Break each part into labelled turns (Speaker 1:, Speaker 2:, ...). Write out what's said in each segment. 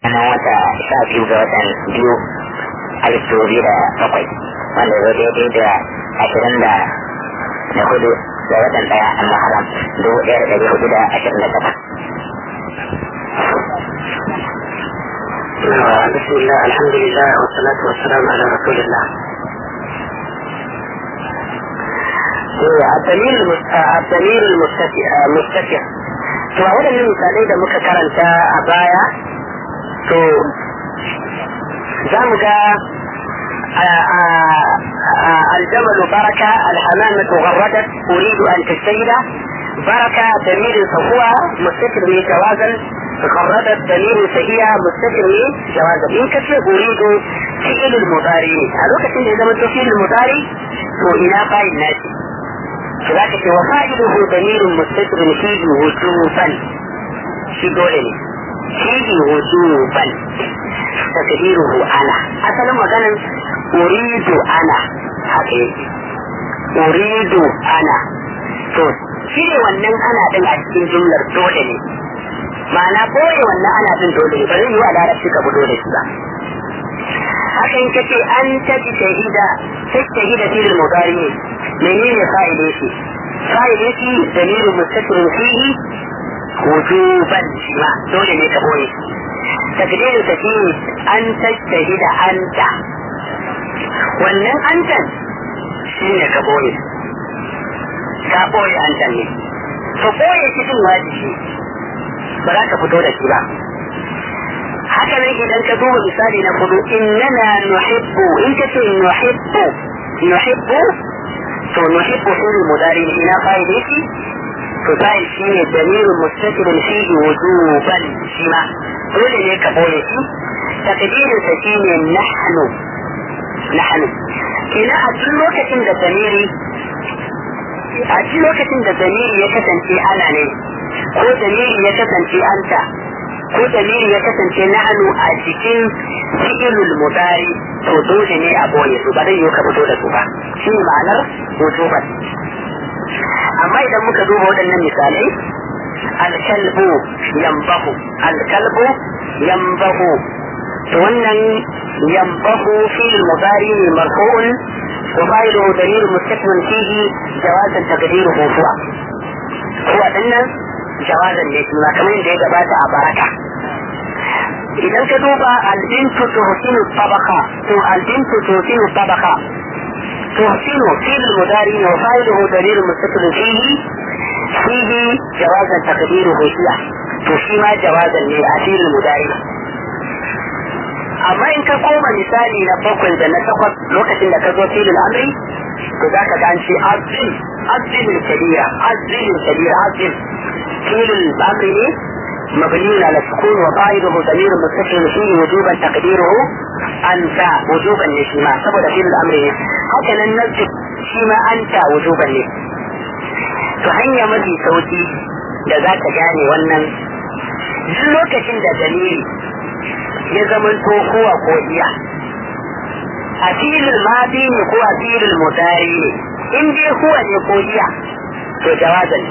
Speaker 1: na wata sha biyu ga watan biyu alif dubu biyu da bakwai wanda zo daidai da ashirin da da hudu ga watan daya a maharam dubu ɗaya da ɗari hudu da ashirin da takwas.
Speaker 2: بسم الله الحمد لله والصلاة والسلام على رسول الله الدليل الدليل المستفيع to a waɗannan misalai da muka karanta a baya to za mu ga الجمل بركة الحمامة غردت أريد أن تجتهد بركة دليل فهو مستتر من جوازا غردت دليل فهي مستتر من جوازا إن كتب أريد فعل المضارع هل وقت إذا ما فعل المضارع وإلى قائد ناسي فذلك وفائده دليل مستتر فيه وجوبا في دولة فيه وجوبا تقديره أنا أصلا مثلا أريد أنا حقيقي أريد أنا to cire wannan ana din a cikin jumlar dole ne ma'ana boye wannan ana din dole ne ba zai yi a larabci ka fito da shi ba hakan kace an taji shahida sai shahida fil mudari ne menene fa'ide shi fa'ide shi dalilin mustatir fihi wujuban shi ma dole ne ka boye takdirin ta shi an tajtahida anta wannan antan shi ne ka boye ka boye antan ne to boye shi din wajibi ba za ka fito da shi ba haka nan idan ka duba misali na kudu innana nuhibbu in ka ce nuhibbu nuhibbu to nuhibbu fi'l mudari ina fa'ili shi to fa'il shi ne dalilin mustatirun fihi wujuban shi ma dole ne ka boye shi takdirin sa shi ne nahnu nahnu ina a duk lokacin da damiri a duk lokacin da damiri ya kasance ana ne ko damiri ya kasance anta ko damiri ya kasance nahnu a cikin fi'ilul mudari to dole ne a boye su ba zai yi ka fito da su ba shi ma'anar wujuban amma idan muka duba waɗannan misalai alkalbu yambahu alkalbu yambahu to wannan yambahu fil mudari ne marfu'un wa fa'iluhu dalil mustakmin fihi jawazan taqdiruhu huwa huwa dinnan jawazan ne kuma kamar yadda ya gabata a baraka idan ka duba albintu tuhsinu tabaqa to albintu tuhsinu tabaqa تحسن فعل المضارع وفاعله دليل مستقل فيه فيه جوازا تقديره هي تشيما جوازا لأسير المضارع amma in ka koma misali na bakwai da na takwas lokacin da ka zo filin amri to za ka ga ce azim azim kabira azim kabira azim filin amri ne مبني على السكون وقائده ضمير متصل فيه وجوبا تقديره انت وجوبا لشيما سبب في الامر هكذا ننزل شيما انت وجوبا له فهي mafi sauki da za ka gane wannan duk lokacin da dalili ya zama kowa ko iya a filin madi ne ko a filin mutari ne in dai kuwa ne ko iya to jawazan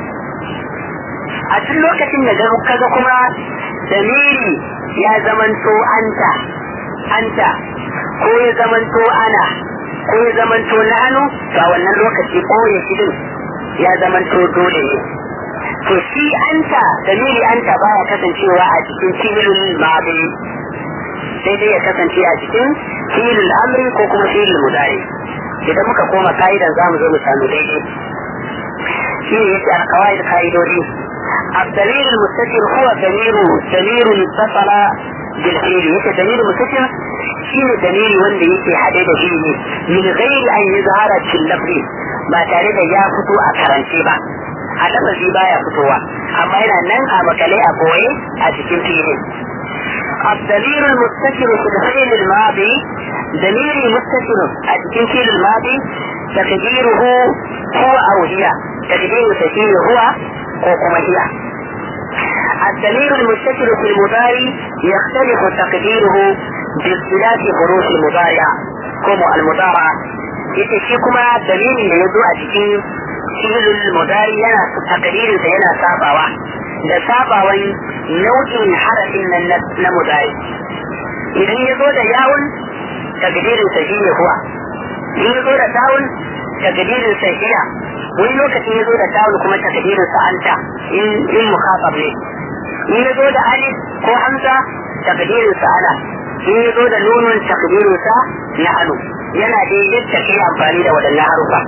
Speaker 2: a duk lokacin da kaga kuma dalili ya zamanto anta anta ko ya zamanto ana ko ya zamanto nanu to a wannan lokaci ɓoye shi din ya zamanto dole ne to shi anta dalili anta baya kasancewa a cikin filin ma'adi sai dai ya kasance a cikin filin amri ko kuma filin mudari idan muka koma ka'idan za mu zo mu samu daidai shi ne yake alkawai da ka'idodi الدليل المستتر هو دليل دليل اتصل بالفعل يك دليل مستتر شنو دليل wanda yake hade da shi ne min ghairi an yuzhara fil lafzi ba tare da ya fito a karance ba a lafazi baya fitowa amma yana nan a makale a boye a cikin filin الدليل المستتر في الفعل الماضي دليل مستتر في الفعل الماضي تقديره هو او هي تقدير تشير هو وكما هي الدليل المستتر في المضارع يختلف تقديره باختلاف حروف المضارع كما المضارع ita shi kuma dalilin da ya zo a cikin filin mudari yana takdirin sa yana sabawa da sabawan nau'in harafin nan na mudari idan ya zo da yawun takdirin sa shine huwa in ya zo da tawun takdirin sa hiya wani lokacin ya zo da tawun kuma takdirin sa anta in in mukhatab ne in ya zo da alif ko hamza takdirin sa ana in ya zo da nunun takdirin sa nahnu yana da yadda kai amfani da wadannan harufa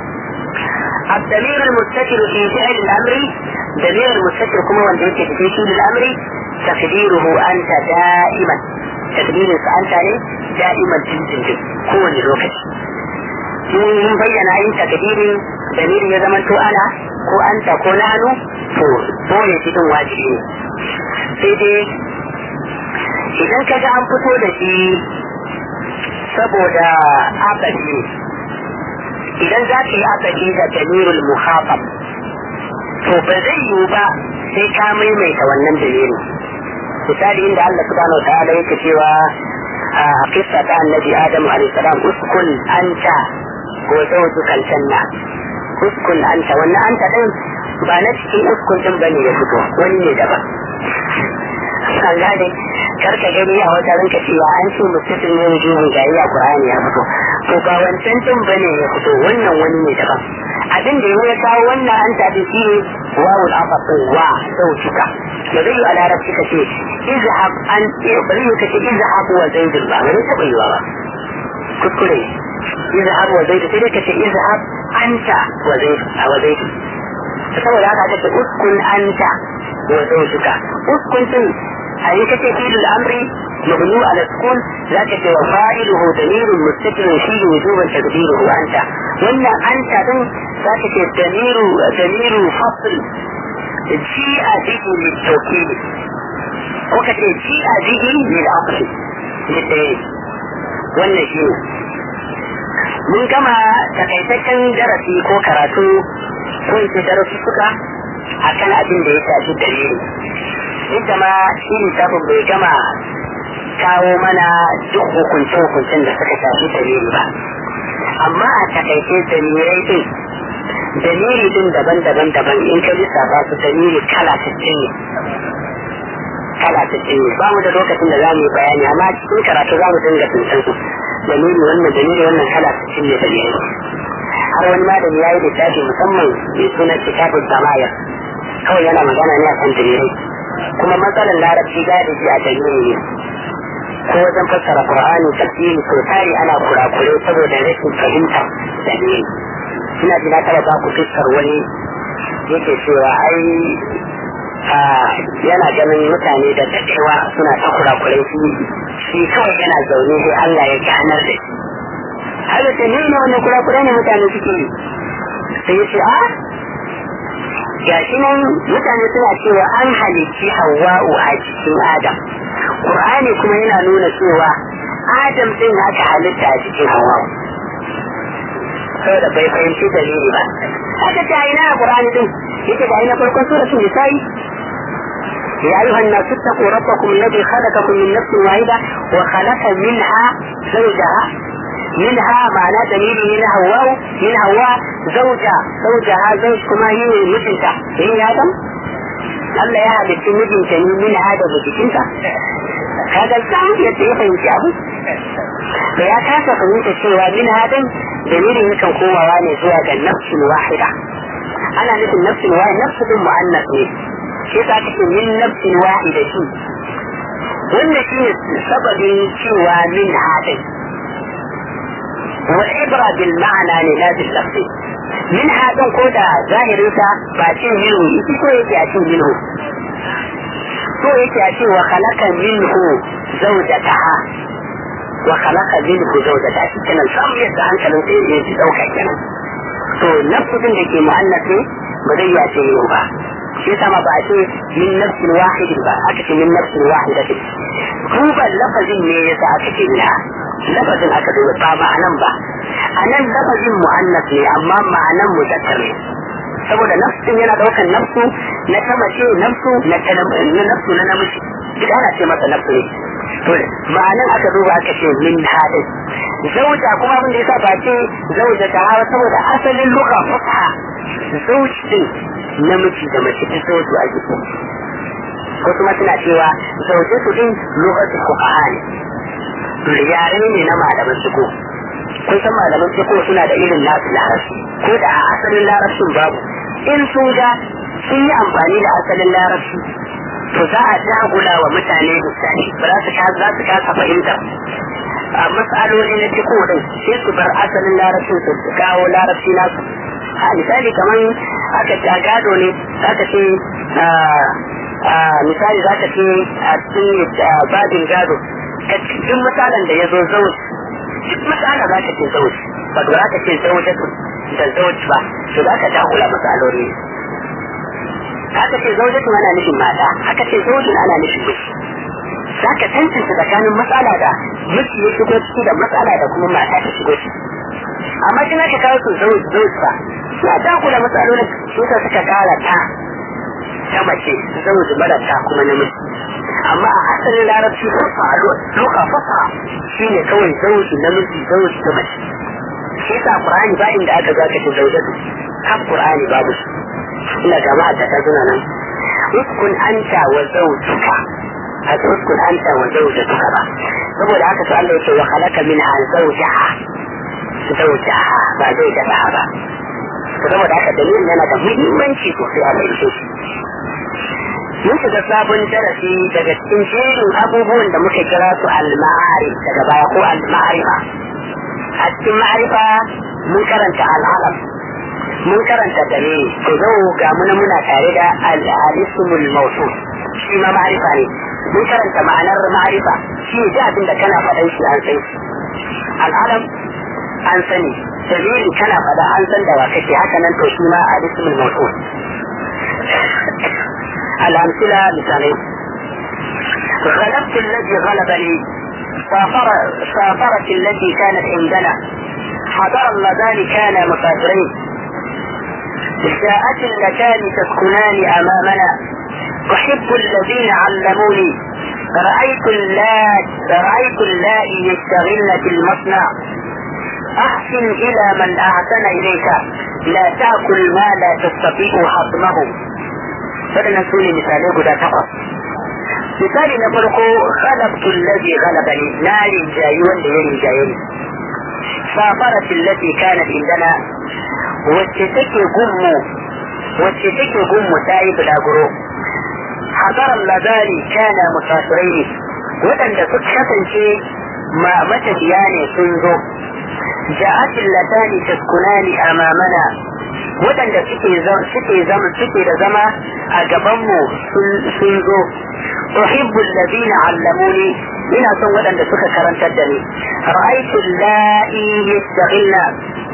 Speaker 2: الضمير المستتر في فعل الامر ضمير المستتر كما وانت في فعل الامر تقديره انت دائما تقدير انت دائما تنزل كون الوقت mun bayyana yin takdirin dalilin ya zama to ana ko anta ko nanu to dole cikin wajibi ne sai dai idan kaga an fito da shi saboda abadi idan za ka yi abadi da dalilul muhafaf to ba zai yiwu ba sai ka maimaita wannan dalilin misali inda Allah subhanahu wa ta'ala yake cewa a kissa ta annabi Adam alayhi salam uskun anta ko zawjuka aljanna uskun anta wannan anta din ba na cikin uskun din bane ya fito wani ne daban an gane karka gani a wata ranka cewa an ce mutum ne wujuhun gari a Qur'ani ya fito to ba wancan din bane ya fito wannan wani ne daban abin da ya kawo wannan an tafi shi ne wawul afafu wa zawjuka ba zai yi a larabci ka ce izhab an ba zai yi ka ce izhab wa zaidun ba wani taɓa yiwa ba kuskure izhab wa zaidun sai dai ka ce izhab anta wa zaidun a wa zaidun saboda haka ka ce uskun anta wa zawjuka uskun din a yi kace filul amri مبني على السكون ذاك وفاعله ضمير مستتر فيه وجوبا تقديره انت وان انت ذاك ضمير ضمير فصل جيء به للتوكيد وكت جيء به للعطف للدليل wannan shi ne mun gama takaitaccen darasi ko karatu ko in ce darasi suka akan abin da ya shafi dalili ita ma shi littafin bai gama kawo mana duk hukunce-hukuncen da suka shafi dalili ba amma a takaice dalilai din dalili din daban-daban daban in ka lissafa su dalili kala 60 ne kala 60 ne ba mu da lokacin da za mu yi bayani amma cikin karatu za mu dinga tuntun su dalili wannan dalili wannan kala 60 ne dalili har wani malami ya yi littafi musamman mai sunan kitabun samaya kawai yana magana ne a kan dalilai kuma matsalar larabci galibi a dalili ne ko wajen fassara Qur'ani tafsiri to tari ana kurakure saboda rashin fahimta da ne ina ji na taba ba ku fuskar wani yake cewa ai yana ganin mutane da dadewa suna ta kurakure shi shi kawai yana zaune sai Allah ya ganar da shi har da ne ne wannan kurakure ne mutane suke yi sai ya ce a gashi nan mutane suna cewa an halicci hawa'u a cikin adam Qur'ani kuma yana nuna cewa Adam din aka halitta a cikin hawa. Saboda bai fahimci dalili ba. Haka ta ina a Qur'ani din, yake da ina farkon suratul Nisa'i. يا أيها الناس اتقوا ربكم الذي خلقكم من نفس واحدة وخلق منها زوجها منها معنى دليل من هواء من هواء زوجها زوجها زوج كما هي مثلك هي آدم Allah ya halitta mijinta ne min hada da jikinta kaga san yadda ya fahimci abu da ya kasa fahimta cewa min hadan dalilin yakan komawa ne zuwa ga nafsin wahida ana nufin nafsin wahida nafsu din mu'annas ne shi yasa aka ce min nafsin wahida shi wannan shi ne sababin cewa min hadan wal ibra bil ma'ana ne la bil lafzi min haɗin ko da zahirinsa ba cin minhu ita ko yake a cin minhu so yake a ce wa khalaqa minhu zawjataha wa khalaqa minhu zawjataha shi kenan samu yadda hankalin sai ya ji dauka kenan to nafsin da ke mu'annas ne ba zai ya ce minhu ba shi sama ba a ce min nafsin wahidin ba aka ce min nafsin wahidatin duba lafazin ne yasa aka ce minha lafazin aka duba ba ma'anan ba a nan lafazin mu'annas ne amma ma'anan muzakkar ne saboda nafsin yana daukan nafsu na ta mace nafsu na na nafsu na namiji duk ana ce masa nafsu ne to ma'anan aka duba aka ce min hadin zauja kuma abin da yasa ba ce zauja ta hawa saboda asalin luka fusa zauji din namiji da mace ta zauju a jiki ko kuma suna cewa zaujatu din lokacin fuqaha ne yare ne na malaman suko kun san malaman suko suna da irin nasu larabci ko da a asalin larabcin babu in sun ga sun yi amfani da asalin larabci to za a dagula wa mutane misali ba za su za su kasa fahimtar a matsaloli na ciko din sai su bar asalin larabcin su kawo larabci nasu a misali kamar aka ta gado ne aka ce misali za ka ce a cikin babin gado duk misalan da ya zo zauj duk misala za ka ce zauj ba za ka ce zaujatu da zauj ba to za ka dagula matsaloli aka ce zaujatu ana nufin mata aka ce zaujin ana nufin miji za ka tantance tsakanin matsala da miji ya shigo ciki da matsala da kuma mata ta shigo ciki amma shi ka kawo su zauj zauj ba ya dakula matsalolin su ka suka kara ta ta mace zauj mara ta kuma namiji amma a asalin larabci fasa loka fasa shi ne kawai zauji namiji zauji ta mace shi sa qur'ani ba inda aka zaka ce zaujatu har qur'ani babu shi ina jama'a ta zuna nan uskun anta wa zawjuka a uskun anta wa zawjuka ba saboda haka to Allah yake wa khalaqa minha zawjaha zawjaha ba zai da ba saboda haka dalilin yana da muhimmanci sosai a bayyane shi mun shiga sabon darasi daga cikin jerin abubuwan da muka kira su al-ma'ari daga baya ko al-ma'arifa a cikin ma'arifa mun karanta al'alam mun karanta dalili to zo ga muna muna tare da al-ismul mawsul shi ma ma'arifa ne mun karanta ma'anar ma'arifa shi ne abin da kana faɗan shi an san shi al'alam an sani dalili kana faɗa an san da wa kake haka nan to shi ma al-ismul mawsul الأمثلة مثالين غلبت الذي غلبني سافر سافرت التي كانت عندنا حضر اللذان كان مسافرين جاءت اللتان تسكنان أمامنا أحب الذين علموني رأيت اللات رأيت اللائي يشتغلن في المصنع أحسن إلى من أحسن إليك لا تأكل ما لا تستطيع هضمه waɗannan su ne misalai guda takwas misali na farko khalaqtu allazi ghalabani na rinjayi wanda ya rinjaye ni safarat allati kanat indana wacce take gummu wacce take gummu ta yi bulaguro hadaran ladari kana musafirai ne waɗanda suka kasance ma matafiya ne sun zo ja'at allatani taskunani amamana waɗanda suke suke zama suke da zama a gabanmu sun zo uhibbu alladhina allamuni ina son waɗanda suka karantar da ni ra'aytu allahi yastaghilna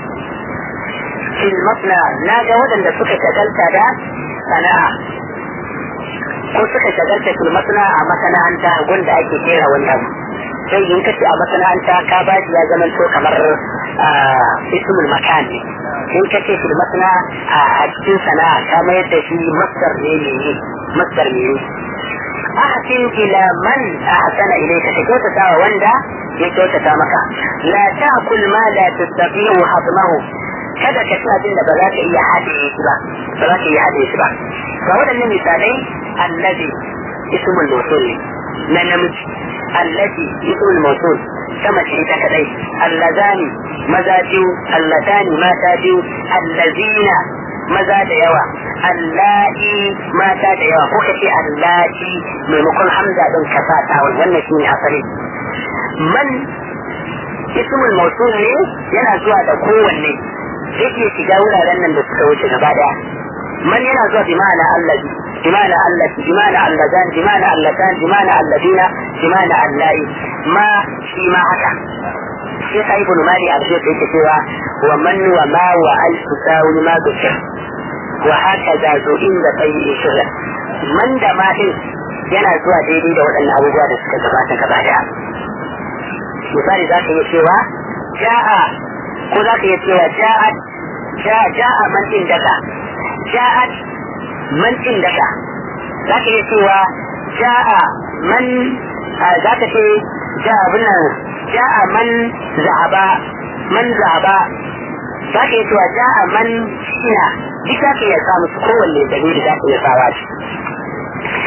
Speaker 2: fil masna na ga waɗanda suka shagalta da sana'a ko suka shagalta fil masna a masana'anta wanda ake kera wani abu sai in kace a masana'anta ka ba ya zama to kamar ismul makan ne in kace fil masna a cikin sana'a ka mayar da shi masdar ne ne masdar ne ahsin ila man ahsana ilayka ka kyautata wa wanda ya kyautata maka la ta'kul ma la tastati'u hadmahu kada ka ci abin da ba za ka iya haɗe shi ba ba za ka iya haɗe shi ba ga waɗannan misalai allazi ismul mawsul na namiji allazi ismul mawsul sama ce ta kadai allazani maza biyu allatani mata biyu allazina maza da yawa allahi mata da yawa ko kace allahi maimakon hamza din ka sa tawon wannan shine asali man ismul mawsul ne yana zuwa da kowanne zai iya shiga wuraren nan da suka wuce gaba daya man yana zuwa bi ma'ana allazi bi ma'ana allati bi ma'ana allazan bi ma'ana allatan bi ma'ana alladina bi ma'ana allai ma shi ma haka sai sai ibn mali a cikin yake cewa wa man wa ma wa al tusawi ma dukkan wa haka da zo inda kai shirya man da ma din yana zuwa daidai da waɗannan abubuwa da suka gabata gaba daya misali za ka iya cewa ja'a ko za ka iya cewa ja'at ja'a man din daga ja'at man din daga za ka iya cewa ja'a man za ka ce ja'a binan ja'a man za'aba man za'aba za ka iya cewa ja'a man shina duk za ka iya samu su kowanne dalili za ka iya sawa shi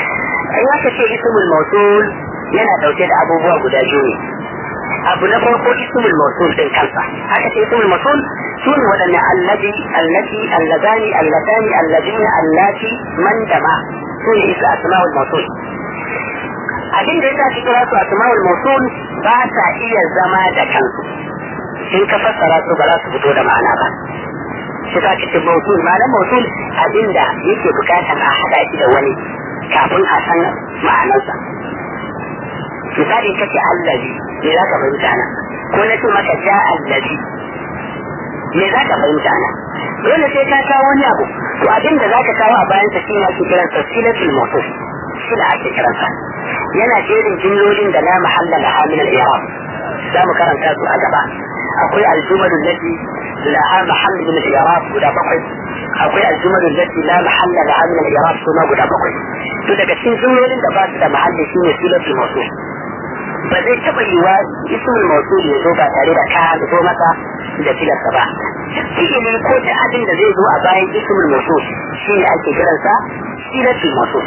Speaker 2: ai aka ce ismul mausul yana dauke da abubuwa guda biyu ne abu na farko ismul mausul din kansa aka ce ismul mausul su ne waɗanne allazi allati allazani allatani allazina allati man dama su ne isa asma'ul mausul abin da yasa cikin wasu asma'ul mausul ba sa iya zama da kansu in ka fassara su ba za su fito da ma'ana ba shi ka ce mausul ma'anar mausul abinda yake bukatar a haɗa shi da wani kafin a san ma'anarsa misali kace allazi me za ka fahimta na ko na ce maka ja allazi me za ka fahimta na dole sai ka kawo wani abu to abin da za ka kawo a bayan sa shi ne ake kiransa silatul mawsul shi da ake kiransa yana jerin jimlolin da la mahalla laha min al-i'rab za mu karanta su a gaba akwai aljumalu lati laha mahall min al-i'rab guda bakwai akwai aljumalu lati la mahalla laha min al-i'rab kuma guda bakwai to daga cikin jumlolin da ba su da mahalli shine silatul mawsul ba zai taɓa yiwa ismul mawsul ya zo ba tare da ka zo masa da filarsa ba fi'ili ko ta abin da zai zo a bayan ismul mawsul shi ne ake kiransa silatul mawsul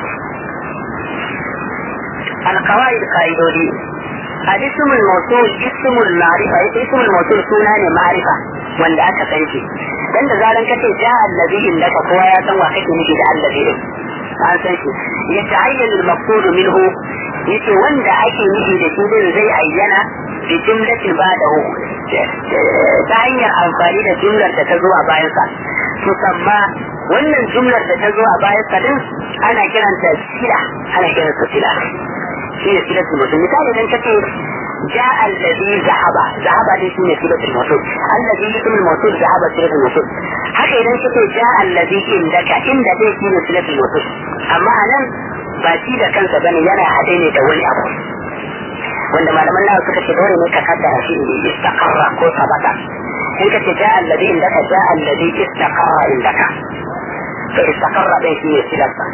Speaker 2: القواعد قاعدودي الاسم الموصول اسم المعرفة اسم الموصول سنة معرفة wanda aka san shi dan da zaran kace ja allazi innaka kowa ya san wa kake nufi da allazi din an san shi ya ta'ayyana al-maqsud minhu yace wanda ake nufi da shi din zai ayyana bi jumlatin ba'dahu ta hanyar amfani da jumlar da ta zo a bayan sa musamma wannan jumlar da ta zo a bayan sa din ana kiranta sila ana kiranta sila shi ne silatul mutum misali idan kace جاء الذي ذهب ذهب دي سنة سيرة الموصول الذي اسم الموصول ذهب سيرة الموصول haka idan kace جاء الذي عندك inda dai shi ne سيرة الموصول amma anan ba shi da kansa bane yana haɗe ne da wani abu wanda malaman nawa suka ce dole ne ka kaddara shi ne istaqarra ko sabata in kace جاء الذي عندك جاء الذي استقر عندك to istaqarra dai shi ne silarsa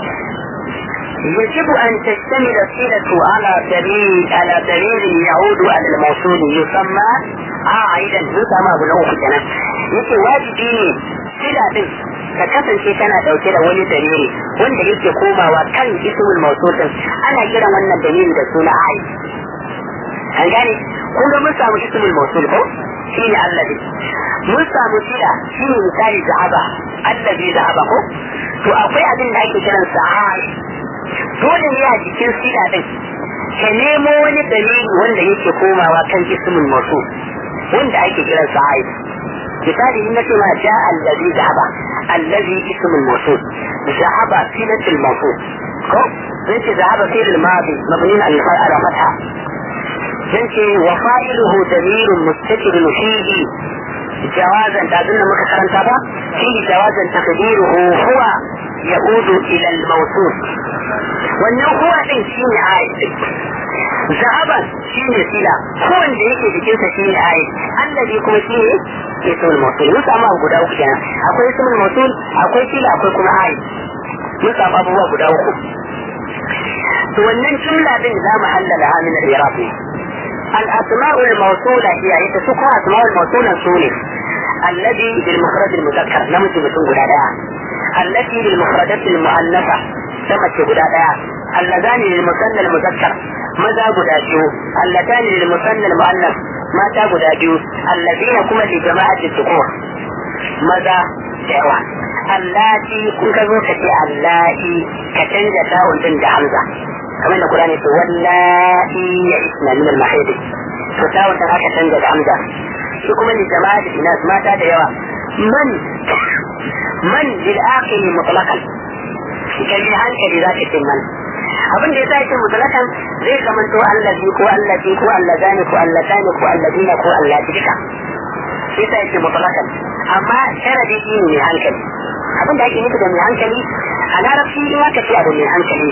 Speaker 2: يجب أن تشتمل الصلة على دليل على دليل يعود على الموصول يسمى عائدا يسمى بنوع كنا يجي واجبي صلة ka kasance tana dauke da wani dalili wanda yake komawa kan ismul mawsul din ana kiran wannan dalili da suna ai an gane kun ga mun samu ismul mawsul ko shine allazi mun samu sila shine misali zahaba allazi zahaba ko to akwai abin da ake kiransa ai dole ne a jikin sila din ka nemo wani dalili wanda yake komawa kan ismul mawsul wanda ake kiran sa aib misali in nace ma ja allazi zahaba allazi ismul mawsul zahaba silatul mawsul ko zai ce zahaba fi'l al-madi mabni ala fatha zai ce wa fa'iluhu damirun mustatirun fihi جوازا تظن ما كرنتا با فيه جوازا تقديره هو يعود الى الموصول wannan kowa din shi ne ayat zahaban shi ne sila kowanne da yake jikinsa shi ne ayat allazi kuma shi ne ismul mawsul mun samu abu guda uku kenan akwai ismul mawsul akwai sila akwai kuma ayat mun samu abubuwa guda uku to wannan jumla din za mu hallala ha min al-iraq الأسماء الموصولة هي يتسقى أسماء الموصولة سوني الذي بالمخرج المذكر نمت بسون قدادا التي للمخرجات المؤنثة نمت قدادا اللذان للمثنى المذكر ماذا قداديو اللتان للمثنى المؤنث ماذا قداديو الذين كما لجماعة الذكور ماذا دعوة اللاتي كنت زوجتي اللاتي كتنجة تاون بنت حمزة kamar da Qur'ani ce wallahi ya isna min al-mahid to ta wata haka canza da hamza shi kuma li jama'ati inas mata da yawa man man lil aqil mutlaqan kan yi hankali za ka ce man abin da yasa yake mutlaqan zai zamanto allazi ko allati ko allazani ko allatani ko alladina ko allati duka yasa yake mutlaqan amma sharadi shi ne hankali abin da ake nufi da mai hankali a larabci in aka ce abu mai hankali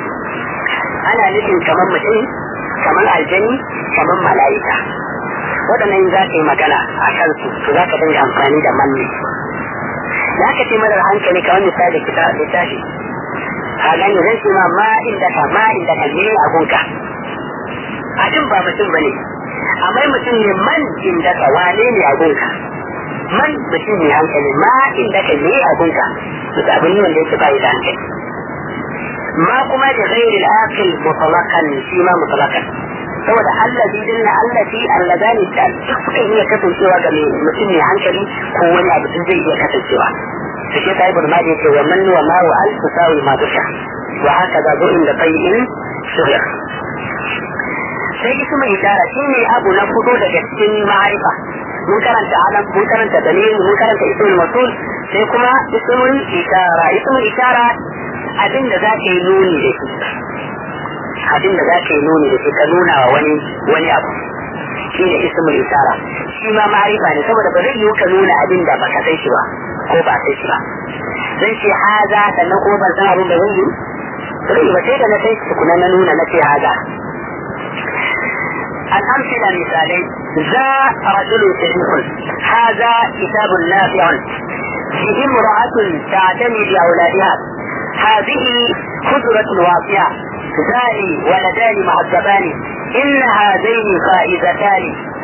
Speaker 2: ana nufin kamar mutum kamar aljani kamar mala'ika waɗannan za ka yi magana a kansu to za ka dinga amfani da manne za ka ce marar hankali kamar misali kita littafi a gani zan ce ma ma inda ka ma inda ka ne a gunka abin ba mutum ba ne amma mutum ne man inda ka wane ne a gunka man mutum ne hankali ma inda ka ne a gunka to abin ne wanda yake ba da hankali ma kuma da ghairi al-aqil mutlaqan shi ma mutlaqan saboda allazi dinna allati allazani ta duk iya kasancewa ga mutum mai hankali ko wani abu sun zai iya kasancewa su shi sai burma da yake wa man wa ma wa al tusawi ma dusha wa haka da zo inda bai'in shirya sai ismu ishara shine abu na fito daga cikin ma'arifa mun karanta alam mun karanta dalil mun karanta ismul masul sai kuma ismul ishara ismul ishara abin da za ka yi nuni da shi abin da za ka yi nuni da shi ka nuna wa wani wani abu shi ne ismul ishara shi ma ma'arifa ne saboda ba zai yi ka nuna abin da baka san shi ba ko ba san shi ba zan ce haza sannan kuma ban san abin da zan yi zai ba sai da na san shi tukuna na nuna na ce haza الأمثلة مثالين ذا رجل شريف هذا كتاب نافع فيه امرأة تعتني بأولادها هذه خضرة واسعة ذاني ولدان معذبان إن هذين فائزتان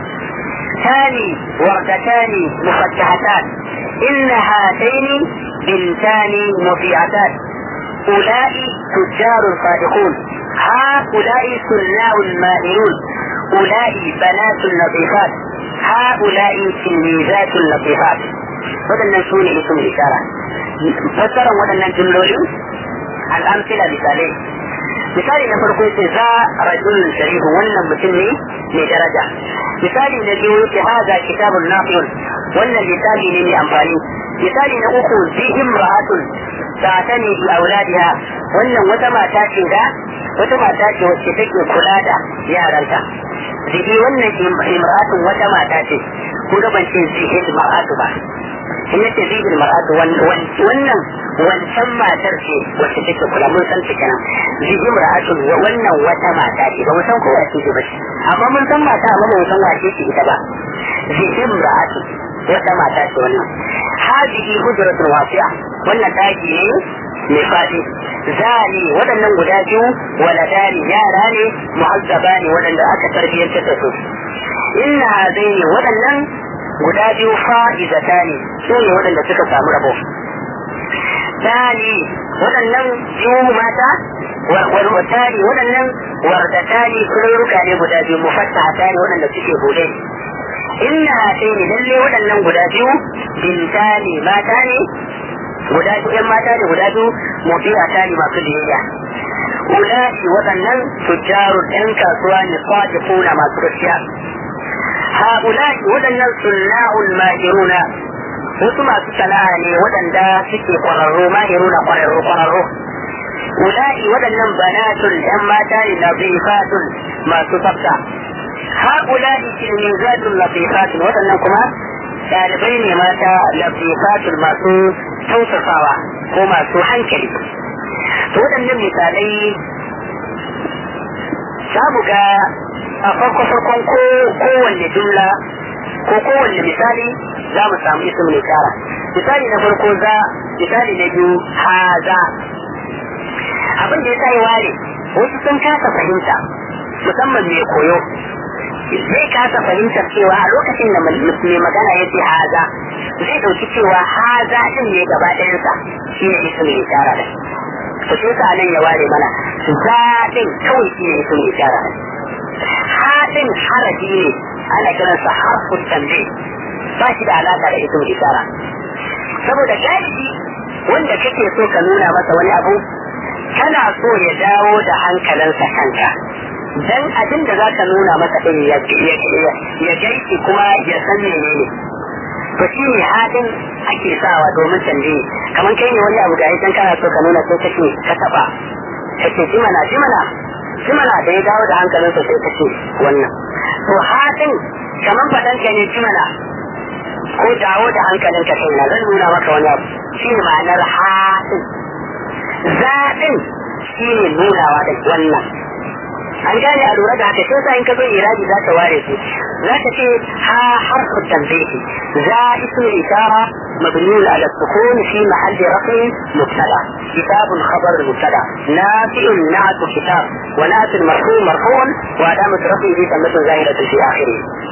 Speaker 2: ثاني وردتان مفتحتان إن هاتين بنتان مطيعتان أولئك تجار صادقون هؤلاء سناء مائلون أولئك بنات لطيفات هؤلاء تلميذات لطيفات waɗannan su ne ism ishara fassarar waɗannan jumlolin al'amsila misalai misali na farko yace za rajulun sharifu wannan mutum ne mai daraja misali na biyu yace haza kitabun nafiyun wannan misali ne mai amfani misali na uku zihim ra'atun ta'tani bi auladiha wannan wata mata ce da wata mata ce wacce take kula da yaranta zihi wannan imra'atun wata mata ce ko da ban ce zihi mar'atu ba in yace zihi mar'atu wannan wancan matar ce wacce take kula mun san ta kenan zihi mar'atun wannan wata mata ce ba mu san kowa ce ba ce amma mun san mata amma ba mu san wace ce ita ba zihi mar'atu wata mata ce wannan hadihi hujratul wasi'a wannan daki ne mai fadi zani waɗannan guda biyu waladani yara ne muhazzaba ne waɗanda aka tarbiyyantar da su inna hadaini waɗannan guda biyu fa'izata ne su ne waɗanda suka samu rabo tani waɗannan biyu mata warwatani waɗannan wardatani kurruka ne guda biyu mufattahata ne waɗanda suke bude inna hadaini lalle waɗannan guda biyu bintani mata ne guda biyu ‘yan mata da guda biyu mutiya ta ne masu biyayya. Ula'i waɗannan tujjarun ‘yan kasuwa ne kwaje kuna masu gaskiya. Ha'ula'i waɗannan sunna'ul mahiruna wasu masu sana'a ne waɗanda suke ƙwararru mahiruna ƙwararru ƙwararru. Ula'i waɗannan banatun ‘yan mata ne lafifatun masu tsafta. Ha'ula'i kilmizatun lafifatun waɗannan kuma ɗalibai ne mata lafifatul masu tausasawa ko masu hankali to waɗannan misalai za mu ga a farko farkon ko kowanne jumla ko kowanne misali za mu samu ism ne kara misali na farko za misali na biyu haza abin da ya sa ware wasu sun kasa fahimta musamman mai koyo zai kasa fahimtar cewa a lokacin da mai magana ya ce haza zai dauki cewa haza din ne gaba ɗayansa shi ne isu mai ishara da to shi sa nan ya ware mana za din kawai shi ne isu mai ishara da ha din harafi ne ana kiransa harfun tambe ba shi da alaka da isu mai ishara saboda galibi wanda kake so ka nuna masa wani abu kana so ya dawo da hankalinsa kanka dan abin da za ka nuna masa ɗin ya gaiki kuma ya san menene to shi ne haɗin ake sawa domin canje kamar kai ne wani abu ga idan kana so ka nuna sai kake ka taɓa kake jimana jimana jimana da ya dawo da hankalinsa sai kace wannan to haɗin kamar faɗan ka ne jimana ko dawo da hankalinka kai na zan nuna maka wani abu shi ne ma'anar haɗin zaɗin shi ne nunawa da wannan an gane a lura da haka sai sa in ka zo iradi za ka ware su za ka ce ha harfu tanbihi za ismu ishara مبني على السكون في محل رفع مبتدا كتاب خبر مبتدا نافع نعت كتاب ونعت المرفوع مرفوع وعلامة رفعه ثمة زائدة في آخره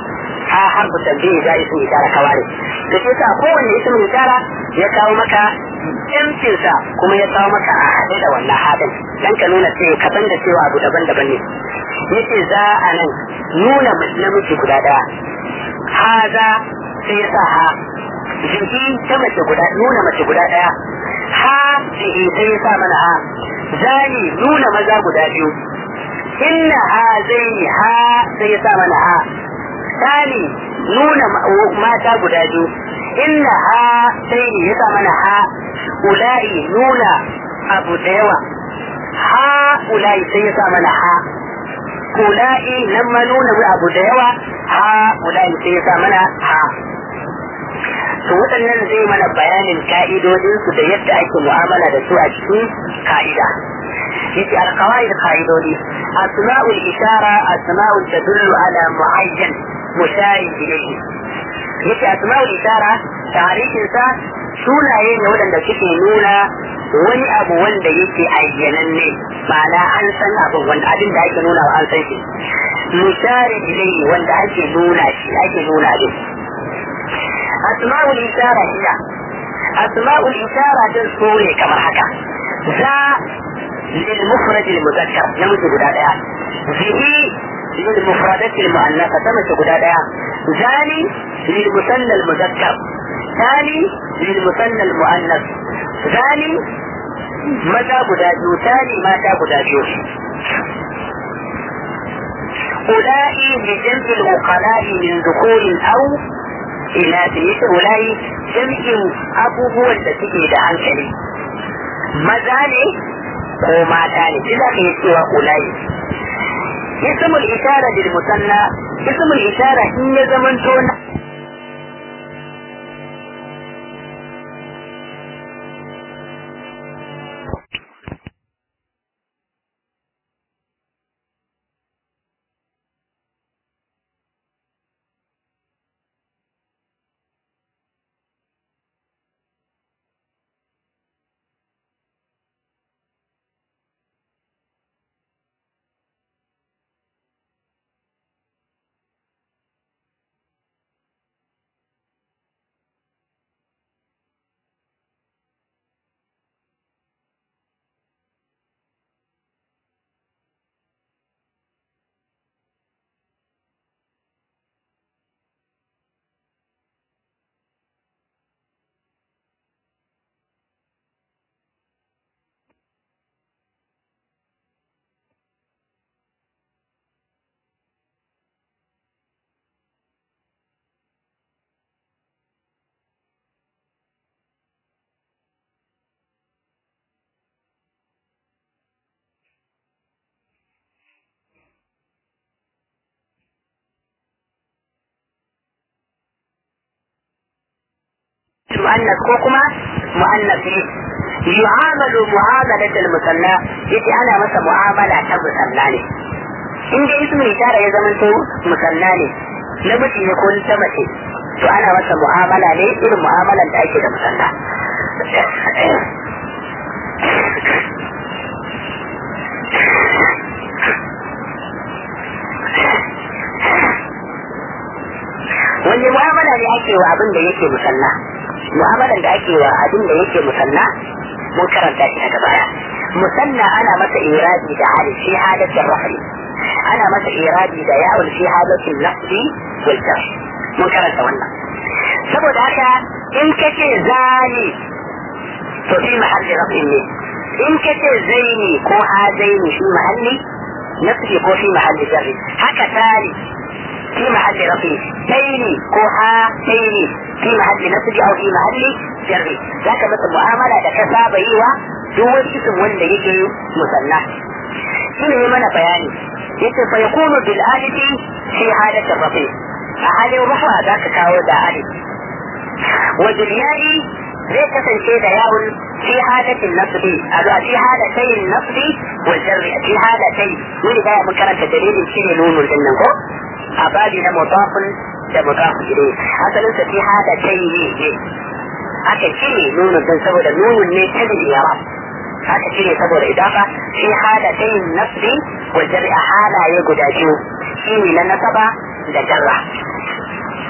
Speaker 2: ha harfu tambayi da ismu ishara kawari to shi sa kowanne ismu ishara ya kawo maka yancinsa kuma ya kawo maka a haɗe da wannan hadin dan ka nuna cewa ka san da cewa abu daban-daban ne yace za a nan nuna namiji guda daya haza sai ya sa ha jiki ta mace guda nuna mace guda daya ha jiki sai ya sa mana ha zani nuna maza guda biyu inna ha zaini ha sai ya sa mana ha tani nuna mata guda biyu inna ha zaini ya sa mana ha ula'i nuna abu da yawa ha ula'i sai ya sa mana ha ula'i nan ma nuna abu da yawa ha ula'i sai ya sa mana ha to waɗannan zai mana bayanin ka'idodinsu da yadda ake mu'amala da su a cikin ka'ida yace alqawaid qa'idodi asma'ul ishara asma'ul tadullu ala muayyan mushari ilayhi yace asma'ul ishara tarihin sa sunaye ne waɗanda suke nuna wani abu wanda yake ayyananne ma'ana an san abin wanda abin da ake nuna an san shi mushari ilayhi wanda ake nuna shi ake nuna shi أسماء الإشارة هي أسماء الإشارة تنسوني كما حكى ذا للمفرد المذكر نمت قدادا به للمفردة المؤنثة تمت قدادا ذاني للمثنى المذكر ثاني للمثنى المؤنث ثاني متى قداجو ثاني متى قداجو أولئي لجمع العقلاء من ذكور أو ina da yake wulayi jam'in abubuwan da suke da hankali maza ne ko mata ne shi za ka yi cewa ulayi ismul ishara bil musanna ismul ishara in ya zamanto na مؤنث ko kuma mu'annas ne yu'amalu mu'amalat al-musanna yace ana masa mu'amala ta musanna ne in dai ismu ishara ya zama to musanna ne namiji ne ko ta mace to ana masa mu'amala ne irin mu'amalan da ake da musanna wani mu'amala ne ake wa abin da yake musanna mu'amalan da ake wa abin da yake musanna mun karanta shi daga baya musanna ana masa iradi da hali fi halatin rafi ana masa iradi da yawon fi halatin nafsi wal jar mun karanta wannan saboda haka in kace zani to fi mahalli rafi ne in kace zaini ko hazaini fi mahalli nafsi ko fi mahalli jarri haka tali في محل رفيع تيني كوها تيني في محل نسج او في محل جر ذاك مثل معامله da ka saba yi wa duk wani isim wanda yake musanna shine ne mana bayani yace fa yakunu bil alifi fi halati rafi a halin rufa zaka kawo da alif wa bil ya'i zai kasance da yawun fi halatin nasbi a fi halatai nasbi wal jarri fi halatai mun da mun karanta dalilin shine nunun din nan ko a babi na mutafin da mutafin gire asalin sa fi hada kai ne aka cire nunun don saboda nunun ne ta yawa aka cire saboda idafa fi hada kai nasbi wa jarri a halaye guda biyu shi ne na nasaba da jarra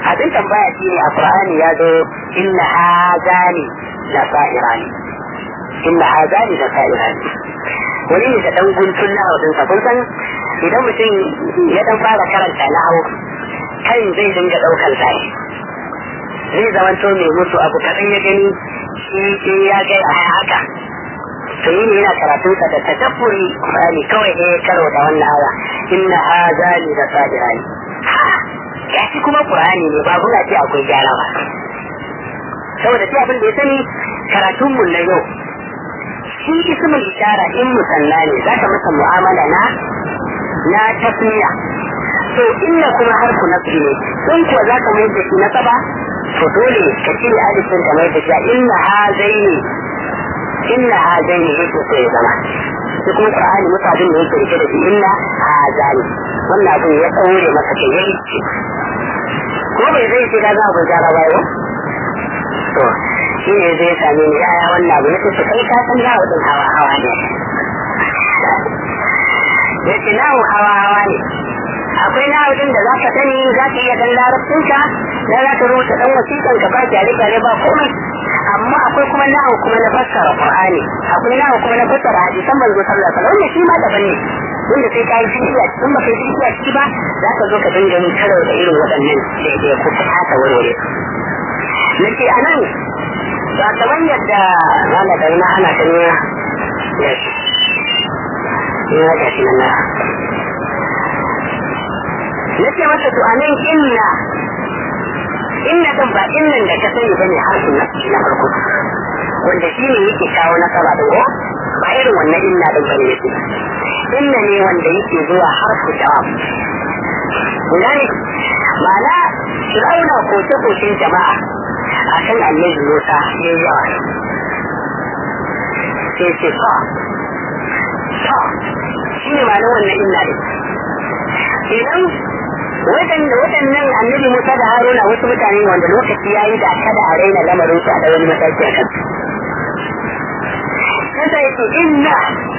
Speaker 2: abin tambaya shi ne a Qur'ani ya zo inna hazani la sa'irani inna hazani la sa'irani wani ne da dan guntun na haudin sa kun san idan mutum ya dan fara karanta na hau kan zai dinga daukar sa zai zamanto mai mutu abu kaɗan ya gani shi ya ga a haka to yi ne yana karatun sa da tadabburi Qur'ani kawai ne karo da wannan aya inna hazani la sa'irani ya shi kuma Qur'ani ne ba kuna ce akwai gyara ba saboda shi abin da ya sani karatun mun na yau shi ismul ishara in musalla ne za ka masa mu'amala na na tasmiya to inna kuma harfu nasbi ne in kuwa za ka mai da shi nasaba to dole ka cire alifin ka mai da shi inna hazaini inna hazaini yake so ya zama shi kuma qur'ani mutabin da yake rike da shi inna hazani wannan abin ya tsaure masa kai yayi ko bai zai ce da za a gyara ba yau to shi ne zai same ni yaya wannan abu yake su kai ka san yawo din hawa hawa ne ya ce nawo hawa hawa ne akwai nawo din da za ka sani za ka iya dan larabcinka da za ka rubuta dan wasiƙan ka ba gyare gyare ba komai amma akwai kuma nawo kuma na fassara qur'ani akwai nawo kuma na fassara hadisan manzo sallallahu alaihi wasallam wannan shi ma daban ne wanda sai ka yi fikiya in ba kai fikiya ciki ba za ka zo ka dinga yin karo da irin waɗannan daidai ko ta haka warware nake a nan ba kamar yadda wala da na ana ta nuna ya shi ya ga shi nan nake masa to a nan inna inna kan ba innan da ka sani bane harfin nafsi na farko wanda shi ne yake kawo nasara da ko ba irin wannan inna din bane yake inna ne wanda yake zuwa harfu jawab gane ma'ana fir'auna koke koken jama'a akan annabi Musa ya yi yawa sai ce fa fa shi ne ma'anar wannan inna din idan waɗanda waɗannan annabi Musa da Haruna wasu mutane wanda lokaci ya yi da kada a raina lamarin su a da wani mataki a kan kasa yake inna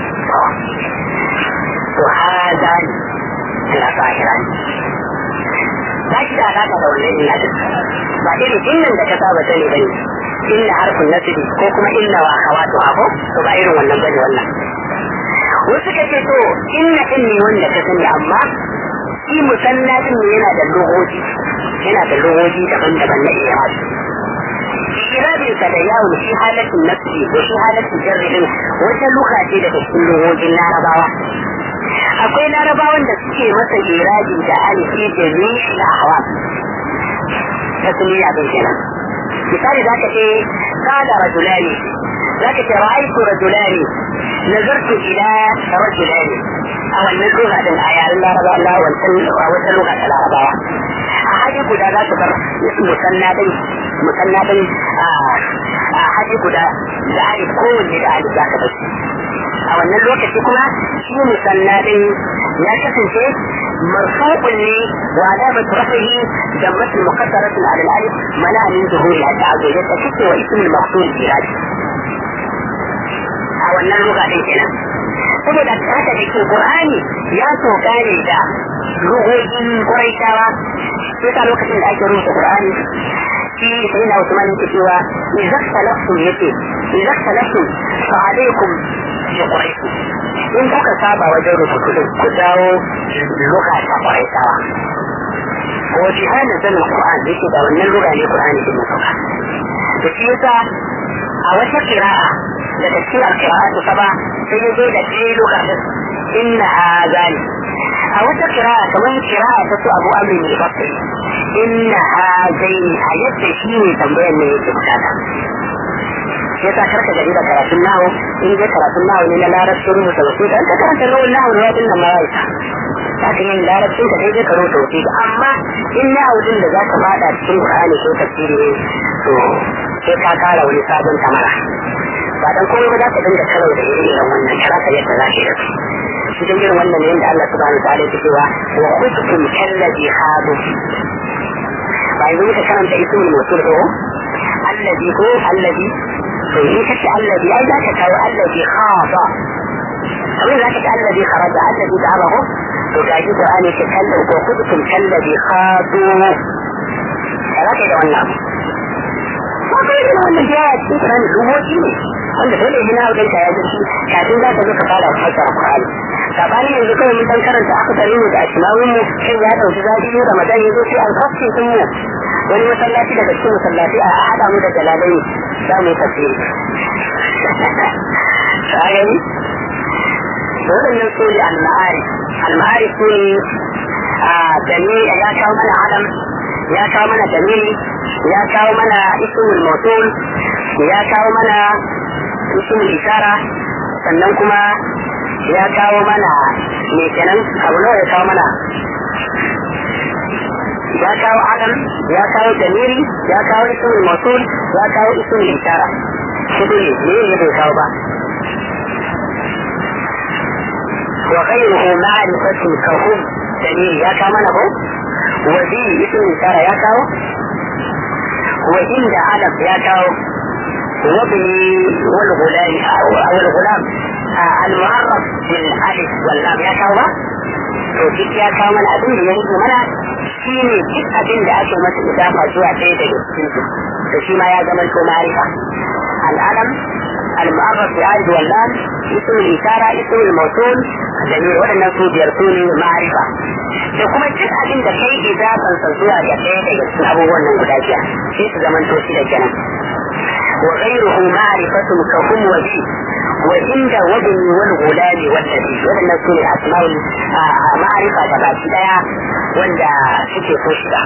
Speaker 2: to haza ne na fahira ne ba shi da alaƙa da wannan illa din ba irin innan da ka saba sani bane inna harfin nasiri ko kuma inna wa akhawatu aho to ba irin wannan bane wannan wasu ka ce to inna din ne wanda ka sani amma shi musanna din ne yana da logoji yana da logoji daban-daban na iradi irabin sa da yawon shi halatin nafsi da shi halatin jarrin wata luka ce daga cikin logojin larabawa akwai larabawan da suke masa irabi da alifi da nishi da hawa ta suliya bin kenan misali za ka ce kada rajulani za ka ce ra'aitu rajulani nazartu ila rajulani a wannan lugha din a yaren larabawa Allah wancan a wata lugha ta larabawa a haji guda za su bar musanna din musanna din a haji guda da alif kowanne da alif za ka bar a wannan lokaci kuma shi musanna din ya kasance marfu'un ne wa alamat rafihi da masu muqaddaratun ala al-alif mana min zuhuri hatta azwaja ta kace wa ismul maqsud irad a wannan lugha din kenan saboda haka da ke qur'ani ya soka ne da lugogin quraishawa sai lokacin da ake rubuta qur'ani shi sai na Usman yake cewa idza talaftum yake idza talaftum fa alaikum bi quraish in kuka saba wajen rubutu din ku dawo luka ta quraishawa ko jihanin sanin qur'an yake da wannan luga ne qur'ani din sauka da shi yasa a wata kira'a daga cikin alkira'atu saba sai ya zo da ɗaya luga din inna azali a wata kira'a kamar kira'a ta su abu amin ne bakai inna hazaini a yadda shi ne tambayar ne yake bukata shi yasa karka gari da karatun nawo in dai karatun nawo ne na larabcin rubuta wasu da ka karanta rawar nawo da wadin nan ma ya isa za ka yin larabcin ka daidai ka rubuta wasu amma in nawo din da za ka fada cikin qur'ani ko tafsiri ne to sai ka kara wani sabon tamara ba dan komai ba za ka dinga karo da irin irin wannan karata yadda za ka yi da su cikin irin wannan ne da Allah subhanahu wa ta'ala ya cewa wa khudtum kallazi hadu ba yanzu muka karanta ismul mawsul ko allazi ko allazi to in kace allazi ai za ka kawo allazi khafa kamar za ka ce allazi kharaja allazi da'abahu to ga shi qur'ani ce kallu ko khudtum kallazi khadu za ka yi da wannan ba ka yi da wannan da ya cikin Qur'ani ruboci ne wanda dole ne na wajen ya ji kafin za ka zo ka fara fassara Qur'ani sabani yanzu kawai mun san karanta aka tare mu da asma'un mu kai ya dauki zafi ne Ramadan ya zo sai an kafce sun mu wani masallaci daga cikin masallaci a hada mu da jalalai za mu yi tafsiri ka gani waɗannan su ne al-ma'ari al-ma'ari su ne a dalili ya kawo mana alam ya kawo mana dalili ya kawo mana ismul mawsul ya kawo mana ismul isara sannan kuma ya kawo mana me kenan abu nawa ya kawo mana ya kawo alam ya kawo dalili ya kawo ismul mawsul ya kawo ismul isara kudu ne ne ne bai kawo ba وغيره معرفة كهم دليل يا كمان هو وذي اسم إشارة يا كاو وإن علم يا كاو وابني والغلام أو الغلام المعرف بالألف واللام يا كاو to duk ya kawo mana abin da ya rike mana shi ne duk abin da ake masa idafa zuwa ɗaya daga cikin su to shi ma ya zama to ma'arifa al'adam al-mu'arraf bi alif wal lam ism al-ishara ism al-mawsul dalil waɗannan su biyar su ne ma'arifa da kuma duk abin da kai idafan sa zuwa ga ɗaya daga cikin abubuwan nan guda biyar sai su zama to shi da kenan وغيره معرفة كهم وبي وعند وجهي والغلام والنبي ولن نكون أسماء معرفة تباشي دايا wanda suke so shiga.